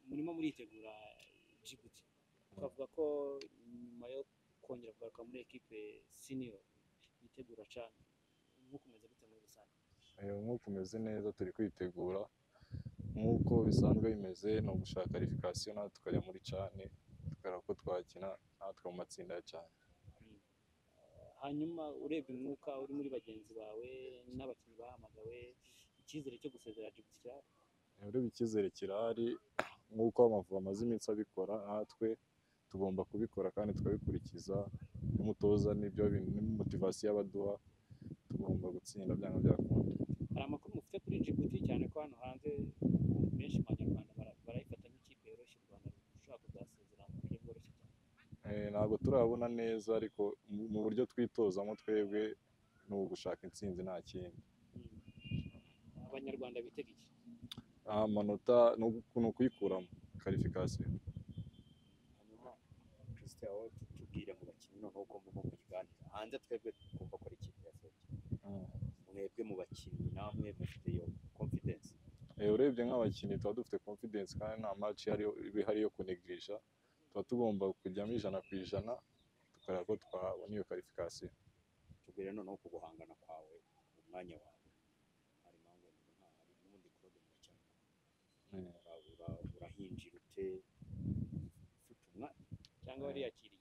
murimo muritegura Djibouti twavuga ko nyuma yo kongera kugaruka muri ekipe senior yitegura CHAN mukomeza gute muri rusange nk'uko umeze neza turi kwitegura nk'uko bisanzwe bimeze ni ugushaka qualification natwe tukajya muri cane tukareba ko twakina natwe mu matsinda ya cane hanyuma urebye umwuka uri muri bagenzi bawe n'abakinnyi bahamagawe icyizere cyo gusezera Djibouti kirahari rero icyizere kirahari nk'uko amavubi amaze iminsi abikora natwe tugomba kubikora kandi tukabikurikiza n'umutoza n'ibyo bintu motivasiyo abaduha tugomba gutsinda byanga byakunda hari amakuru mufite kuri Djibouti cyane ko hano hanze benshi mu banyarwanda bara- barayifata nk'ikipe yoroshye u Rwanda rushobora kuzasezera mu buryo bworoshye cyane Eh, ntabwo turabona neza ariko mu- mu buryo twitozamo twebwe ni ugushaka intsinzi nta kindi Mm. abanyarwanda bitega iki Ah, amanota ni ugu- ni ukuyikuramo qualification hanyuma christian wowe tubwire mu bakinnyi noneho ugomba nko kuyiganira hanze twebwe twumva ko ari ikipe yasohoke Mm. mwebwe mu bakinnyi namwe mufite iyo confidence Eh, urebye nk'abakinnyi tuba dufite confidence kandi nta match ariyo- iba ihari yo kunegisha tuba tugomba kujyamo ijana ku ijana tukareba ko twabona iyo qualification tubwire noneho ku guhangana kwawe mu mwanya wawe hari impamvu nta hari n'ubundi kurobe mu cyane Mm. urahinjira ute ufite umwanya cyangwa wariyakiriye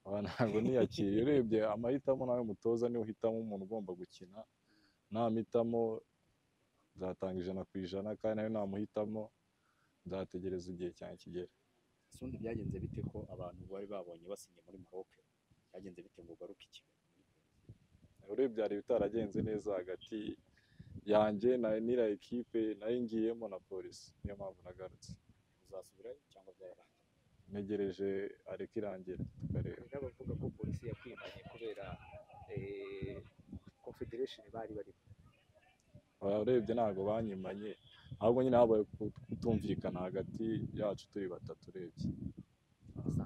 Aha ntabwo niyakiriye urebye amahitamo nawe mutoza niwe uhitamo umuntu ugomba gukina ntamhitamo nzatanga ijana ku ijana kandi nawe namuhitamo nzategereza igihe cyanjye kigera sundi byagenze bite ko abantu bari babonye basinye muri Maroc byagenze bite ngo ugaruke i Kigali urebye hari ibitaragenze neza hagati yanjye na n'iriya ekipe nayo ngiyemo na polisi niyo mpamvu nagarutse uzasubirayo cyangwa byararangiye ntegereje areka irangira tukareba hari n'abavuga ko polisi yakwimanye kubera eh, confederation bari barimo urebye ntabwo banyimanye ahubwo nyine habaye kutumvikana hagati yacu turi batatu urebye Usanga